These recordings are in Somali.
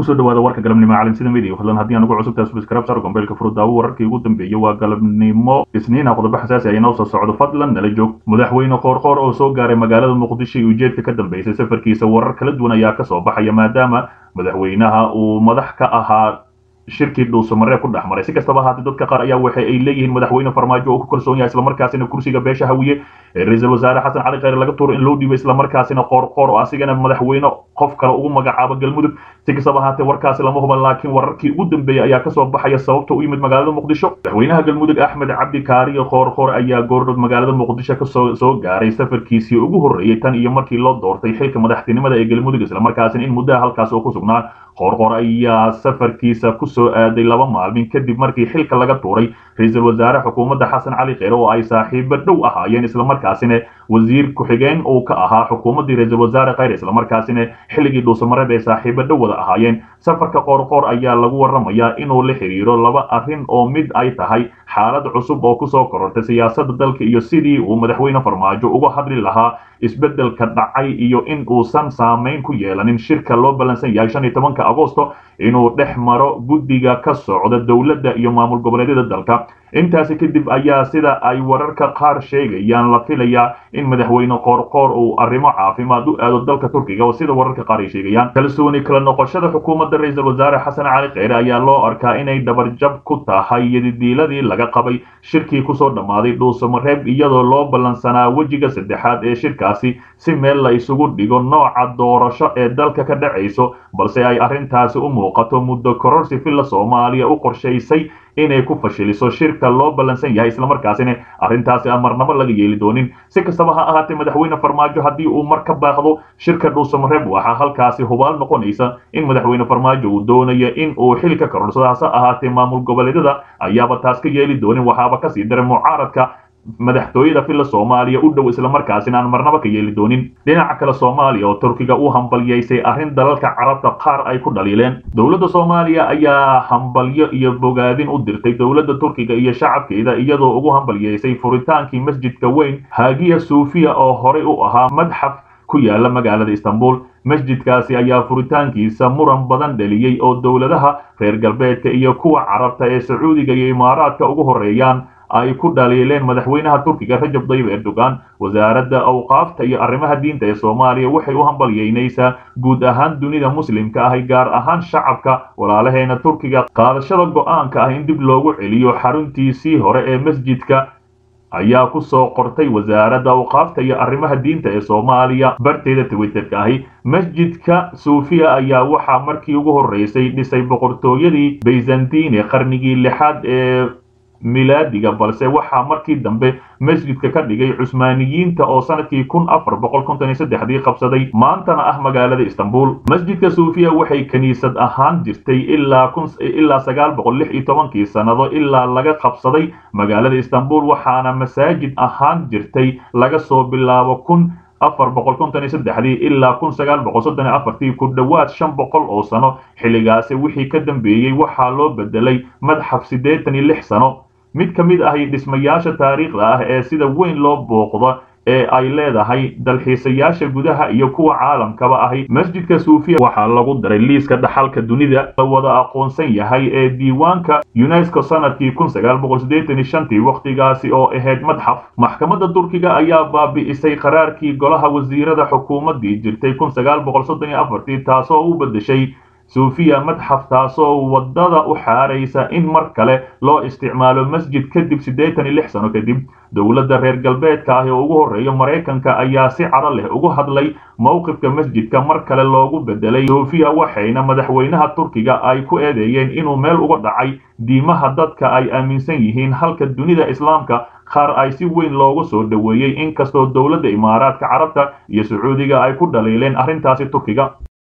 kusoo dhawaada warka galabnimo caalamsida media fadlan haddii aan ugu cusubtahay subscribe sar gombeelka furudaawo wararkii ugu dambeeyey waa galabnimo isniina qodobo xasaasi ah inoo soo socdo fadlan nala joog madaxweyne qoorqoor oo soo gaaray magaalada muqdisho iyo ujeedka ka dambeysay safarkiisa warar kala duwan ayaa kasoo baxaya maadaama madaxweynaha uu madax ka ahaa shirkii dhuusamaree ku dhex maray si kastaba haatee dadka qaar ayaa waxa ay leeyihiin madaxweyne farmaajo oo ku kalsoon yahay islamarkaasina kursiga beesha hawiye ee ra-iisul wasaare xasan cali kheyre laga tuuro in loo dhiibo islamarkaasina qoorqoor oo asigana madaxweyne qof kale ugu magacaabo galmudug si kastaba haatee warkaasi lama huban laakiin wararkii ugu dambeeyey ayaa kasoo baxaya sababta u yimid magaalada muqdisho madaxweynaha galmudug axmed cabdi kaariyo qoorqoor ayaa goordhood magaalada muqdisho kasoo soo gaaray safarkiisii ugu horreeyey tan iyo markii loo doortay xilka madaxtinimada ee galmudug islamarkaasina in muddaha halkaas oo ku sugnaa qoorqoor ayaa safarkiisa kusoo aaday laba maalmin kadib markii xilka laga tuuray ra-iisul wasaare xukuumadda xasan cali kheyre oo ay saaxiibo dhow ahaayeen islamarkaasina wasiir ku-xigeen uu ka ahaa xukuumaddii ra-iisul wasaare kheyre islamarkaasina xilligii dhuusamareed ay saaxiibo dhow wada ahaayeen safarka qoorqoor ayaa lagu waramayaa inuu la xiriiro laba arrin oo mid ay tahay xaalad cusub oo kusoo korortay siyaasadda dalka iyo sidii uu madaxweyne farmaajo uga hadli lahaa isbeddelka dhacay iyo in uusan saamayn ku yeelanin shirka loo ballansan yahay shan iyo tobanka agosto inuu dhex maro guddiga ka socda dowladda iyo maamul goboleedyada dalka intaasi kadib ayaa sida ay wararka qaar sheegayaan la filayaa in madaxweyne qoorqoor uu arrimo caafimaad u aado dalka turkiga oo sida wararka qaar ay sheegayaan kalsooni kala noqoshada xukuumadda ra-iisul wasaare xasan cali kheyre ayaa loo arkaa inay dabarjab ku tahay yadidiiladii laga qabay shirkii kusoo dhammaaday dhuusamareeb iyadoo loo ballansanaa wejiga saddexaad ee shirkaasi si meel la isugu dhigo nooca doorasho ee dalka ka dhacayso balse ay arrintaasi u muuqato muddo kororsi filla soomaaliya u qorshaysay inay ku fashiliso shirka loo ballansan yahay islamarkaasina arrintaasi aan marnabo laga yeeli doonin si kastaba ha ahaatee madaxweyne farmaajo haddii uu mar ka baaqdo shirka dhuusamareeb waxaa halkaasi hubaal noqonaysa in madaxweyne farmaajo uu doonayo in uu xil ka karorsado hase ahaatee maamul goboleedyada ayaaba taas ka yeeli doonin waxaaba kasii daray mucaaradka madaxtooyada filla soomaaliya u dhow islamarkaasina aan marnaba ka yeeli doonin dhinaca kale soomaaliya oo turkiga u hambalyaysay arrin dalalka carabta qaar ay ku dhaliileen dowladda soomaaliya ayaa hambalyo iyo bogaadin u dirtay dowladda turkiga iyo shacabkeeda iyadoo ugu hambalyaysay furitaankii masjidka weyn haagiya suufiya oo horey u ahaa madxaf ku yaala magaalada istanbul masjidkaasi ayaa furitaankiisa muran badan dhaliyey oo dowladaha reer galbeedka iyo kuwa carabta ee sacuudiga iyo imaaraadka ugu horreeyaan ay ku dhaliileen madaxweynaha turkiga rajab dayib erdogan wasaaradda awqaafta iyo arrimaha diinta ee soomaaliya waxay u hambalyeynaysaa guud ahaan dunida muslimka ahi gaar ahaan shacabka walaalaheena turkiga qaadashada go'aanka ah in dib loogu celiyo xaruntiisii hore ee masjidka ayaa ku soo qortay wasaaradda awqaafta iyo arrimaha diinta ee soomaaliya barteeda twitterka ahi masjidka suufiya ayaa waxaa markii ugu horreysay dhisay boqortooyadii bayzantine qarnigii lixaad ee milaadiga balse waxaa markii dambe masjidka ka dhigay cusmaaniyiinta oo sanadkii kun afar boqol konton iyo saddexdii qabsaday maantana ah magaalada istanbul masjidka suufiya waxay kiniisad ahaan jirtay ilaa kun ilaa sagaal boqol lix iyo tobankii sannado ilaa laga qabsaday magaalada istanbul waxaana masaajid ahaan jirtay laga soo bilaabo kun afar boqol konton iyo saddexdii ilaa kun sagaal boqol soddon iyo afartii ku dhowaad shan boqol oo sano xilligaasi wixii ka dambeeyey waxaa loo bedelay madxaf siddeetan iyo lix sano mid ka mid ahi dhismayaasha taariikhda ah ee sida weyn loo booqdo ee ay leedahay dalxiisayaasha gudaha iyo kuwa caalamkaba ahi masjidka suufiya waxaa lagu daray liiska dhaxalka dunida la wada aqoonsan yahay ee diiwaanka unesco sanadkii kun sagaal boqol siddeetan iyo shantii wakhtigaasi oo ahayd madxaf maxkamadda turkiga ayaa baabi'isay qaraarkii golaha wasiirada xukuumaddii jirtay kun sagaal boqol soddon iyo afartii taasoo u beddeshay suufiya madxaf taasoo waddada u xaaraysa in mar kale loo isticmaalo masjid kadib siddeetan iyo lix sano kadib dowladda reer galbeedka ah ee ugu horreeya maraykanka ayaa si caro leh ugu hadlay mowqifka masjidka mar kale loogu bedelay suufiya waxayna madaxweynaha turkiga ay ku eedeeyeen inuu meel uga dhacay diimaha dadka ay aaminsan yihiin halka dunida islaamka qaar ay si weyn loogu soo dhoweeyey inkastoo dowladda imaaraadka carabta iyo sacuudiga ay ku dhaliileen arrintaasi turkiga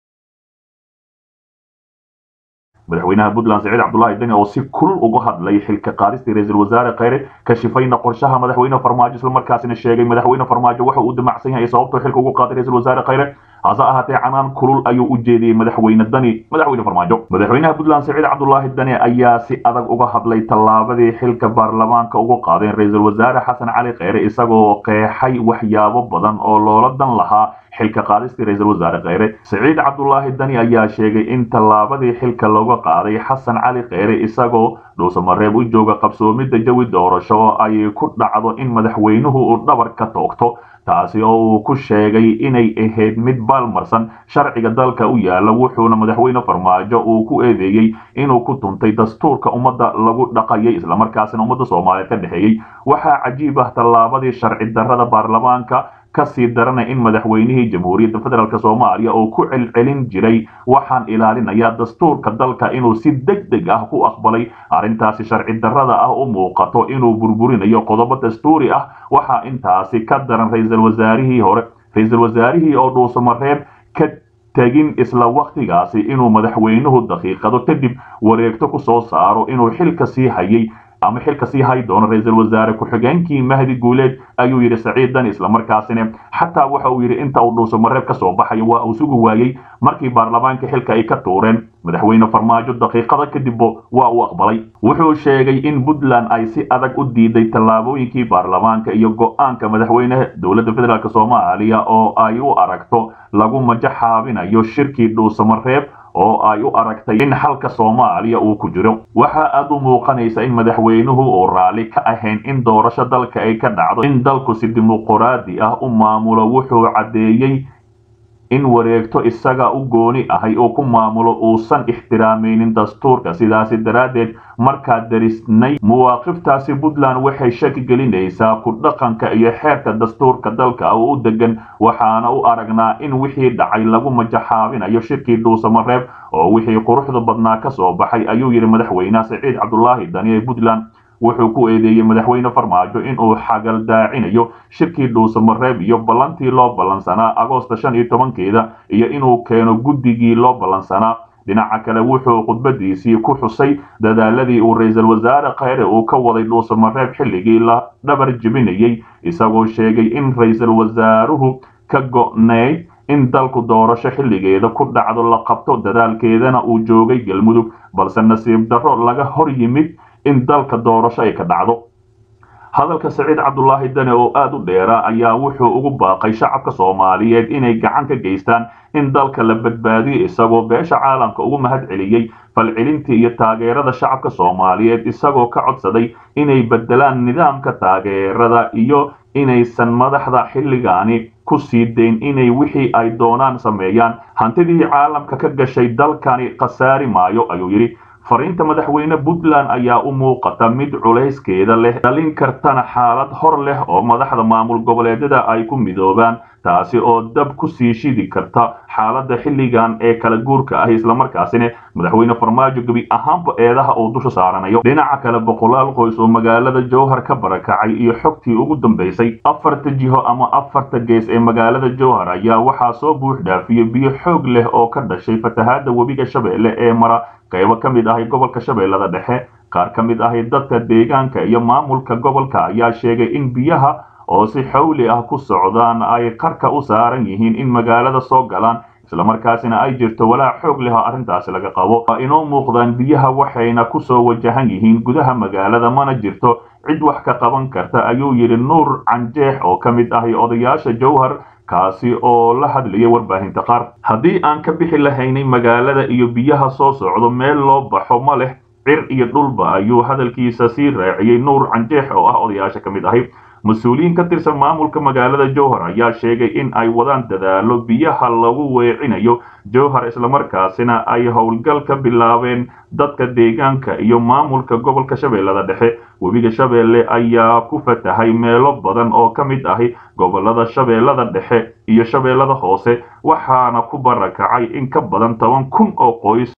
madaxweynaha puntland saciid cabdulaahi deni oo si kulul uga hadlay xilka qaadistii ra-iisul wasaare kheyre kashifayna qorshaha madaxweyne farmaajo islamarkaasina sheegay madaxweyne farmaajo waxa uu damacsan yahay sababtoo xilka ugu qaaday ra-iisul wasaare kheyre hase ahaatee canaan kulul ayuu u jeediyey madaxweyne dani madaxweyne farmaajo madaxweynaha puntland siciid cabdulaahi dani ayaa si adag uga hadlay tallaabadii xilka baarlamaanka ugu qaadeen ra-iisul wasaare xasan cali kheyre isagoo qeexay waxyaabo badan oo loola dan lahaa xilka qaadistii ra-iisul wasaare kheyre siciid cabdulaahi dani ayaa sheegay in tallaabadii xilka looga qaaday xasan cali kheyre isagoo dhuusamareeb u jooga qabsoomidda jawi doorasho oo ay ku dhacdo in madaxweynuhu uu dhabar ka toogto taasi oo uu ku sheegay inay ahayd mid baalmarsan sharciga dalka u yaala wuxuuna madaxweyne farmaajo uu ku eedeeyey inuu ku tuntay dastuurka ummadda lagu dhaqayay islamarkaasina ummadda soomaaliyeed ka dhexeeyey waxaa cajiib ah tallaabadii sharci darrada baarlamaanka kasii daranay in madaxweynihii jamhuuriyadda federaalk soomaaliya oo ku celcelin jiray waxaan ilaalinayaa dastuurka dalka inuu si deg deg ah ku aqbalay arrintaasi sharci darrada ah u muuqato inuu burburinayo qodobo dastuuri ah waxaa intaasi ka daran ra-iisul wasaarihii hore ra-iisul wasaarihii oo dhuusamareeb ka tegin isla wakhtigaasi inuu madaxweynuhu daqiiqado kadib wareegto ku soo saaro inuu xilka sii hayay ama xilka sii hay doono ra-iisul wasaare ku-xigeenkii mahdi guuleed ayuu yidhi saciid dani islamarkaasina xataa waxa uu yidhi inta uu dhuusamareeb ka soo baxayo waa uu sugi waayey markii baarlamaanka xilka ay ka tuureen madaxweyne farmaajo daqiiqada kadibba waa uu aqbalay wuxuu sheegay in puntland ay si adag u diiday tallaabooyinkii baarlamaanka iyo go-aanka madaxweyne dowladda federaalk soomaaliya oo ay u aragto lagu majaxaabinayo shirkii dhuusamareeb oo ay u aragtay in xalka soomaaliya uu ku jiro waxaa aad u muuqanaysa in madaxweynuhu uu raalli ka ahayn in doorasho dalka ay ka dhacdo in dalku si dimuquraadi ah u maamulo wuxuu caddeeyey in wareegto isaga u gooni ahay oo ku maamulo uusan ixtiraamaynin dastuurka sidaasi daraaddeed markaa darisnay mawaaqiftaasi puntland waxay shaki gelinaysaa ku dhaqanka iyo xeerka dastuurka dalka oo u degan waxaana u aragnaa in wixii dhacay lagu majaxaabinayo shirkii dhuusamareeb oo wixii quruxda badnaa ka soo baxay ayuu yidhi madaxweynaha siciid cabdulaahi dani ee puntland wuxuu ku eedeeyey madaxweyne farmaajo inuu xagaldaacinayo shirkii dhuusamareeb iyo ballantii loo ballansanaa agoosta shan iyo tobankeeda iyo inuu keeno guddigii loo ballansanaa dhinaca kale wuxuu khudbadiisii ku xusay dadaaladii uu ra-iisul wasaare kheyre uu ka waday dhuusamareeb xilligii la dhabar jebinayey isagoo sheegay in ra-iisul wasaaruhu ka go'neyd in dalku doorasho xilligeeda ku dhacdo la qabto dadaalkeedana uu joogay galmudug balse nasiib darro laga hor yimid in dalka doorasho ay ka dhacdo hadalka saciid cabdulaahi dane oo aada u dheera ayaa wuxuu ugu baaqay shacabka soomaaliyeed inay gacan ka geystaan in dalka la badbaadiyo isagoo beesha caalamka ugu mahad celiyey falcelintii iyo taageerada shacabka soomaaliyeed isagoo ka codsaday inay bedelaan nidaamka taageerada iyo inaysan madaxda xilligaani ku sii dayn inay wixii ay doonaan sameeyaan hantidii caalamka ka gashay dalkani khasaari maayo ayuu yidhi fariinta madaxweyne puntland ayaa u muuqata mid culayskeeda leh dhalin kartana xaalad hor leh oo madaxda maamul goboleedyada ay ku midoobaan taasi oo dab ku sii shidi karta xaaladda xilligan ee kala guurka ah islamarkaasina madaxweyne farmaajo gebi ahaanba eedaha uu dusha saaranayo dhinaca kale boqolaal qoys oo magaalada jowhar ka barakacay iyo xogtii ugu dambaysay afarta jiho ama afarta gees ee magaalada jowhar ayaa waxaa soo buux dhaafiyey biyo xoog leh oo ka dhashay fatahaadda webiga shabeelle ee mara qaybo ka mid ahay gobolka shabeellada dhexe qaar ka mid ahay dadka deegaanka iyo maamulka gobolka ayaa sheegay in biyaha oo si xawli ah ku socdaan ay qarka u saaran yihiin in magaalada soo galaan islamarkaasina ay jirto walaac xoog leh oo arrintaasi laga qabo waa inoo muuqdaan biyaha waxayna ku soo wajahan yihiin gudaha magaalada mana jirto cid wax ka qaban karta ayuu yidhi nuur canjeex oo ka mid ahay odayaasha jowhar kaasi oo la hadlayay warbaahinta qaar haddii aan ka bixi lahaynay magaalada iyo biyaha soo socdo meel loo baxo ma leh cir iyo dhulba ayuu hadalkiisa sii raaciyey nuur canjeex oo ah odayaasha ka mid ahay mas-uuliyiin ka tirsan maamulka magaalada jowhar ayaa sheegay in ay wadaan dadaalo biyaha lagu weecinayo jowhar islamarkaasina ay howlgal ka bilaabeen dadka deegaanka iyo maamulka gobolka shabeellada dhexe webiga shabeelle ayaa ku fatahay meelo badan oo ka mid ahi gobolada shabeellada dhexe iyo shabeellada hoose waxaana ku barakacay in ka badan toban kun oo qoys